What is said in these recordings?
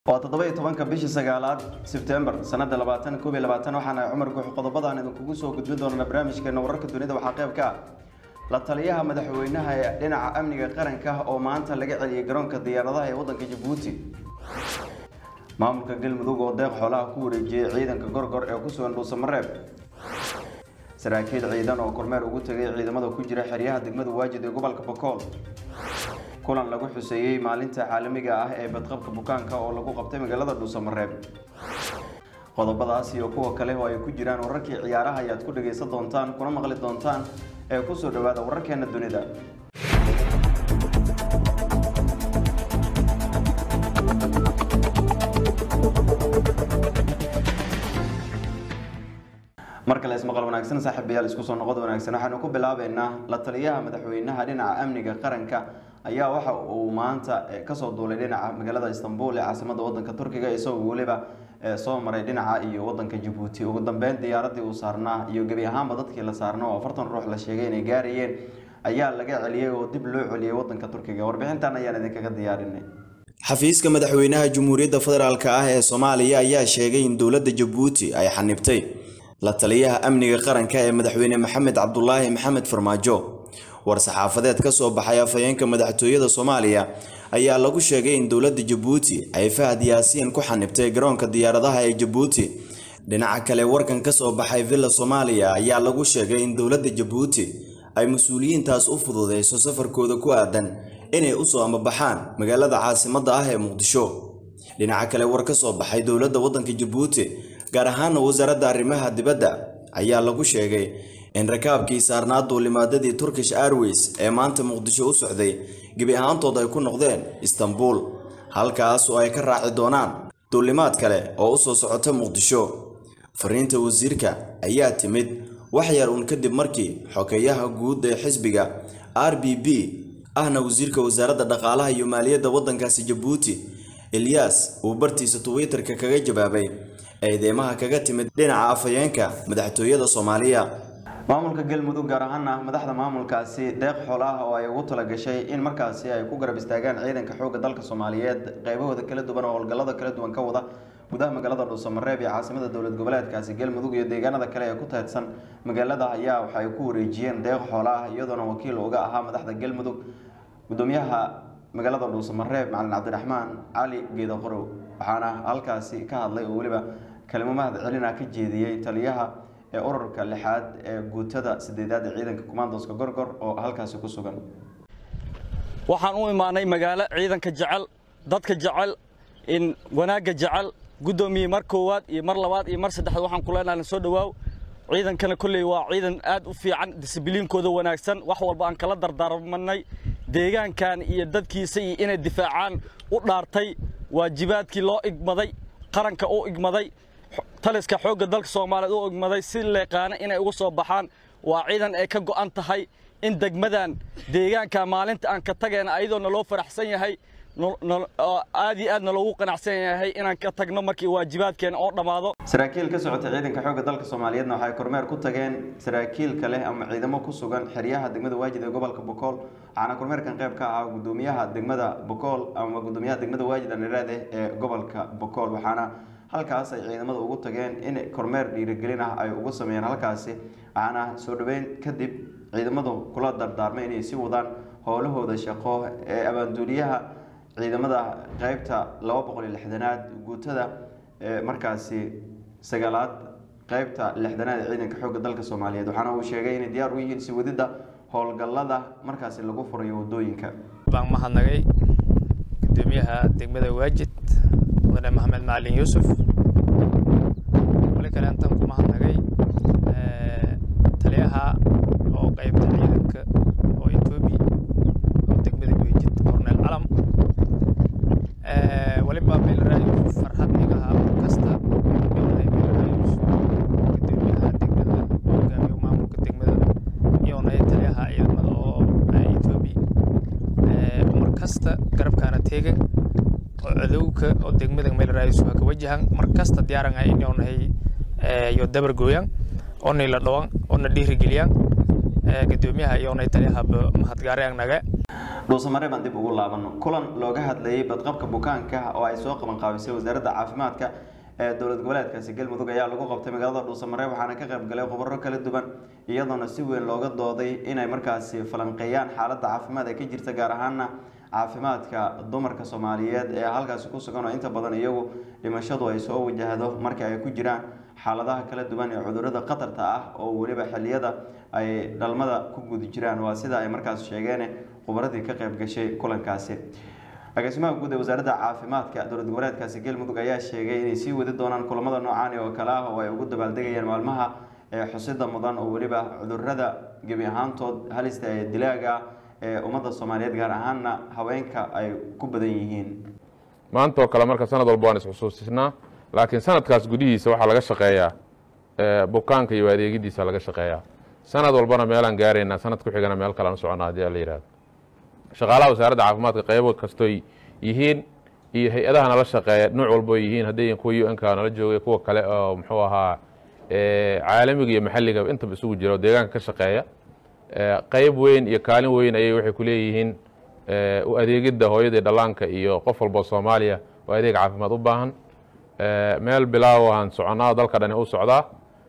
waa toddoba iyo tobanka bishii sagaalaad sebtembar sanada labaatan koob iyo labaatan waxaana cumar guux qodobadaan idinkugu soo gudbin doonana barnaamijkeena wararka dunida waxaa qayb ka ah la taliyaha madaxweynaha ee dhinaca amniga qaranka oo maanta laga celiyey garoonka diyaaradaha ee waddanka jabuuti maamulka galmudug oo deeq xoolaha ku wareejiyey ciidanka gorgor ee ku sugan dhuusamareeb saraakiil ciidan oo kormeer ugu tegay ciidamada ku jira xeryaha degmada waajid ee gobolka bokool kulan lagu xuseeyey maalinta caalamiga ah ee badqabka bukaanka oo lagu qabtay magaalada dhuusamareeb qodobadaas iyo kuwa kale oo ay ku jiraan wararkii ciyaaraha ayaad ku dhagaysan doontaan kuna maqli doontaan ee kusoo dhawaada wararkeena dunida mar kale ismaqal wanaagsan saaxiibayaal isku soo noqod wanaagsan waxaanu ku bilaabeynaa la taliyaha madaxweynaha dhinaca amniga qaranka ayaa waxa uu maanta kasoo duulay dhinaca magaalada istanbul ee caasimada wadanka turkiga isagoo weliba soo maray dhinaca iyo wadanka jabuuti ugu dambeyn diyaaradii uu saarnaa iyo gebi ahaanba dadkii la saarna oo afartan ruux la sheegay inay gaarayeen ayaa laga celiyey oo dib loo celiyey wadanka turkiga warbixintan ayaan idinkaga diyaarinay xafiiska madaxweynaha jamhuuriyadda federaalk ah ee soomaaliya ayaa sheegay in dowladda jabuuti ay xanibtay la taliyaha amniga qaranka ee madaxweyne maxamed cabdulaahi maxamed farmaajo war-saxaafadeed ka soo baxay afhayeenka madaxtooyada soomaaliya ayaa lagu sheegay in dowladda jabuuti ay fahad yaasiin ku xanibtay garoonka diyaaradaha ee jabuuti dhinaca kale warkan ka soo baxay villa soomaaliya ayaa lagu sheegay in dowladda jabuuti ay mas-uuliyiintaas u fududeyso safarkooda ku aadan inay usoo amabaxaan magaalada caasimadda ah ee muqdisho dhinaca kale war ka soo baxay dowladda waddanka jabuuti gaar ahaana wasaaradda arrimaha dibadda ayaa lagu sheegay in rakaabkii saarnaa duulimaadadii turkish airways ee maanta muqdisho u socday gebi ahaantood ay ku noqdeen istanbul halkaas oo ay ka raaci doonaan duulimaad kale oo usoo socota muqdisho fariinta wasiirka ayaa timid wax yar uun kadib markii xogeeyaha guud ee xisbiga r b b ahna wasiirka wasaaradda dhaqaalaha iyo maaliyadda waddankaasi jabuuti eliyas uu bartiisa twitter-ka kaga jawaabay eedeymaha kaga timid dhinaca afhayeenka madaxtooyada soomaaliya maamulka galmudug gaar ahaana madaxda maamulkaasi deeq xoolaah oo ay ugu talagashay in markaasi ay ku garab istaagaan ciidanka xoogga dalka soomaaliyeed qaybahooda kala duwan oo howlgallada kala duwan ka wada gudaha magaalada dhuusamareeb iyo caasimada dowlad goboleedkaasi galmudug iyo deegaanada kale ee ku teedsan magaalada ayaa waxa ay ku wareejiyeen deeq xoolaah iyadoona wakiil uga ahaa madaxda galmudug gudoomiyaha magaalada dhuusamareeb macalin cabdiraxmaan cali geeda qorow waxaana halkaasi ka hadlay oo weliba kalimo mahad celina ka jeediyey taliyaha ee ururka lixaad ee guutada sideedaad ee ciidanka kumaandoska gorgor oo halkaasi ku sugan waxaan u imaanay magaalo ciidanka jecel dadka jecel in wanaagga jecel guddoomiye mar koowaad iyo mar labaad iyo mar saddexaad waxaan ku leenahay soo dhawaaw ciidankana kolley waa ciidan aad u fiican disibliinkooda wanaagsan wax walba aan kala dardaarmanay deegaankan iyo dadkiisa iyo inay difaacaan u dhaartay waajibaadkii loo igmaday qaranka u igmaday taliska xoogga dalka soomaaliyeed u igmaday si leeqaana inay uga soo baxaan waa ciidan ay ka go'an tahay in degmadan deegaanka maalinta aan ka tagayna ayadoo naloo faraxsan yahay aad iyo aadna loogu qanacsan yahay inaan ka tagno markii waajibaadkeena oo dhammaado saraakiil ka socotay ciidanka xoogga dalka soomaaliyeedna waxay kormeer ku tageen saraakiil kale ama ciidamo ku sugan xeryaha degmada waajid ee gobolka bokool waxaana kormeerkan qayb ka ahaa gudoomiyaha degmada bokool ama gudoomiyaha degmada waajid aniraade ee gobolka bokool waxaana halkaas ay ciidamada ugu tageen in kormeer dhiirigelin ah ay ugu sameeyeen halkaasi waxaana soo dhaweyn kadib ciidamadu kula dardaarmay inay sii wadaan howlahooda shaqo ee abaanduuliyaha ciidamada qeybta laba boqol iyo lixdanaad guutada markaasi sagaalaad qeybta lixdanaad ee ciidanka xoogga dalka soomaaliyeed waxaana uu sheegay inay diyaar u yihiin si wadida howlgallada markaasi lagu furayo wadooyinka baan mahadnagay gudoomiyaha degmada waajid mudane maxamed macalin yuusuf wali kale intaan ku mahadnagay taliyaha oo qeybta ciidanka oo etoobi oo degmada waajid cornel calam waliba meelraayus farxad igaha kasta meelhay meelraayus gudoomiyaha degmada hogaamiyo maamulka degmada iyoonay taliyaha ciidamada oo etoobi mar kasta garabkaana teegan oo cadowka oo degmada meelraayus waa ka wajahan mar kasta diyaaran ah inoonahay iyo dabar gooyan oonay la dhawan oona dhiirigeliyaan gudoomiyaha iyoonay taliyaha mahadgaare naga dhuusamare baan dib ugu laabano kulan looga hadlayay badqabka bukaanka oo ay soo qaban qaabisay wasaaradda caafimaadka ee dowlad goboleedkaasi galmudug ayaa lagu qabtay magaalada dhuusamare waxaana ka qayb galay khubaro kala duwan iyadoona si weyn looga dooday inay markaasi falanqeeyaan xaaladda caafimaad ee ka jirta gaar ahaana caafimaadka dumarka soomaaliyeed ee halkaasi ku sugan oo inta badan iyagu dhimashadu ay soo wajahdo marka ay ku jiraan xaaladaha kala duwan ee cudurrada khatarta ah oo weliba xilliyada ay dhalmada ku guda jiraan waa sida ay markaas sheegeen khubaradii ka qayb gashay kulankaasi agaasimaha guud ee wasaaradda caafimaadka dowlad goboleedkaasi galmudug ayaa sheegay inay sii wadi doonaan kulamada noocan oo kale ah oo ay ugu dabaaldegayaan maalmaha ee xusida mudan oo weliba cudurrada gebi ahaantood halista ee dilaaga ee ummadda soomaaliyeed gaar ahaana haweenka ay ku badan yihiin maanta oo kale marka sanad walba waan isxusuusinaa laakiin sanadkaas gudihiisa waxaa laga shaqeeyaa bukaanka iyo adeegidiisa laga shaqeeyaa sanad walbana meelaan gaaraynaa sanad ku xigana meel kalean u socona haddii la yihahdo shaqaalaha wasaaradda caafimaadka qaybo kastoy yihiin iyo hay-adaha nala shaqeeya nuuc walbo yihiin hadday kuwa un ka nala joogay kuwa kale oo muxuu ahaa caalamiga iyo maxalliga intaba isugu jira oo deegaanka ka shaqeeya qayb weyn iyo kaalin weyn ayay waxay ku leeyihiin u adeegidda hooyadii dhallaanka iyo qof walbo soomaaliya oo adeeg caafimaad u baahan meel bilaawahan soconaa dalka dhani u socdaa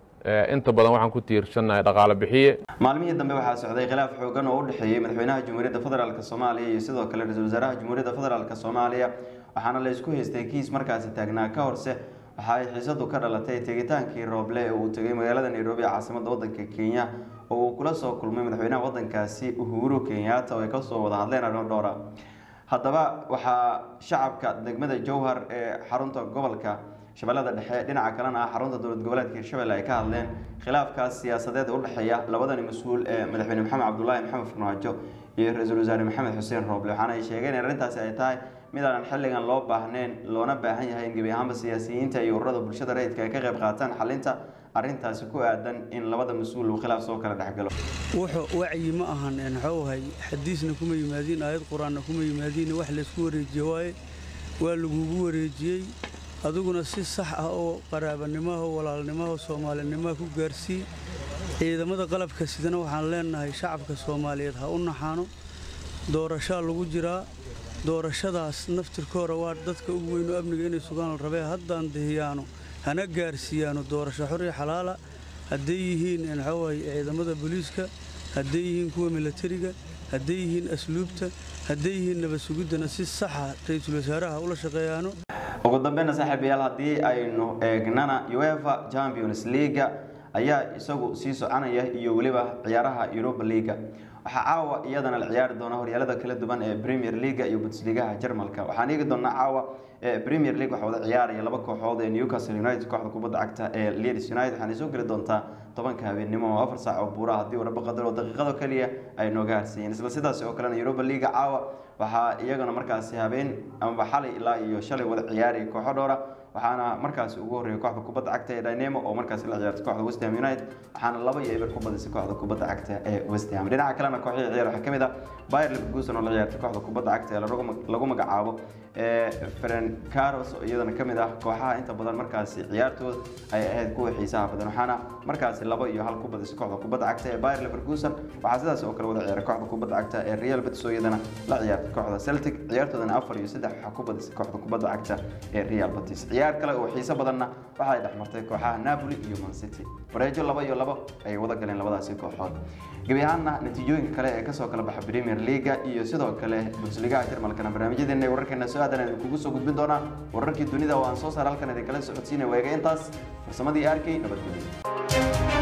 inta badan waxaan ku tiirsannahay dhaqaale bixiye maalmihii dambe waxaa socday khilaaf xoogan oo u dhexeeyey madaxweynaha jamhuuriyadda federaalk soomaaliya iyo sidoo kale ra-iisul wasaaraha jamhuuriyadda federaalk soomaaliya waxaana la isku haystay kiis markaasi taagnaa ka horse waxa ay xiisadu ka dhalatay tegitaankii rooble ee uu tegay magaalada nairobi ee caasimadda waddanka kenya oo uu kula soo kulmay madaxweynaha waddankaasi uhuru kenyatta oo ay kasoo wada hadleen arimo dhowra haddaba waxaa shacabka degmada jowhar ee xarunta gobolka shabeellada dhexe dhinaca kalena ah xarunta dowlad goboleedka hirshabelle ay ka hadleen khilaafkaas siyaasadeed u dhexeeya labadani mas-uul ee madaxweyne maxamed cabdulaahi maxamed farmaajo iyo ra-iisul wasaare maxamed xuseen rooble waxaana ay sheegeen in arrintaasi ay tahay mid aanan xilligan loo baahnayn loona baahan yahay in gebi ahaanba siyaasiyiinta iyo ururada bulshada rayidka ay ka qayb qaataan xalinta arrintaasi ku aadan in labada mas-uul uu khilaaf soo kala dhexgalo wuxuu wacyi ma ahan maxauhay xadiisna kuma yimaadiin aayad qur-aanna kuma yimaadiin wax laysku wareejiye waaye waa lagugu wareejiyey adiguna si sax ah oo qaraabanimaha walaalnimaha soomaalinimaha ku gaarsii ciidamada qalabka sidana waxaan leenahay shacabka soomaaliyeed ha u naxaano doorashaa lagu jiraa doorashadaas naftirkoora waa dadka ugu weynu amniga inay sugaan la rabee haddaan dihiyaano hana gaarsiiyaano doorasho xor iyo xalaala hadday yihiin maxauhay ciidamada booliiska hadday yihiin kuwa milatariga hadday yihiin asluubta hadday yihiin nabad sugiddana si saxa ra-iisul wasaaraha ula shaqeeyaano ugu dambeyna saaxiibayaal haddii aynu eegnana uefa champions leaga ayaa isagu sii soconaya iyo weliba ciyaaraha europa leaga waxaa caawa iyadana la ciyaari doona horyaalada kala duwan ee premier leaga iyo bundesligaha jarmalka waxaan eegi doonaa caawa premier league waxaa wada ciyaaraya laba kooxood ee newcastle united kooxda kubadda cagta ee leeds united waxaana soo geli doontaa tobanka habeenimo oo afar saac oo buura haddii uu rabo qadar oo daqiiqado keliya ay nooga harsiiyeen isla sidaas oo kalena europa leaga caawa waxaa iyagana markaasi habeen amaba xalay ilaa iyo shalay wada ciyaaraya kooxo dhowra waxaana markaasi ugu horreeyay kooxda kubadda cagta ee dynamo oo markaasi la ciyaartay kooxda west ham united waxaana laba iyo eber ku badisay kooxda kubadda cagta ee west ham dhinaca kalena kooxihii ciyaar waxaa kamid ah bayer leverkusen oo la ciyaartay kooxda kubadda cagta ee lagu magacaabo ee ferencaros oo iyadana kamid ah kooxaha inta badan markaasi ciyaartooda ay ahayd kuwa xiisaha badan waxaana markaasi laba iyo hal ku badisay kooxda kubadda cagta ee bayer leverkusen waxaa sidaas oo kale wada ciyaaray kooxda kubadda cagta ee real betis oo iyadana la ciyaartay kooxda celtic ciyaartoodana afar iyo saddex waxaa ku badisay kooxda kubadda cagta ee real betis ciyaar kale oo xiiso badanna waxa ay dhexmartay kooxaha napoli iyo man city wareejo laba iyo labo ayay wada galeen labadaasi kooxood gebi ahaanna natiijooyinka kale ee kasoo kala baxa premier leaga iyo sidoo kale bundesligaha jarmalkana barnaamijyadeena wararkeena soo aadan idin kugu soo gudbin doonaa wararkii dunida oo aan soo saar halkan idinkala socodsiinay weega intaas farsamadii arkay nabadgelyo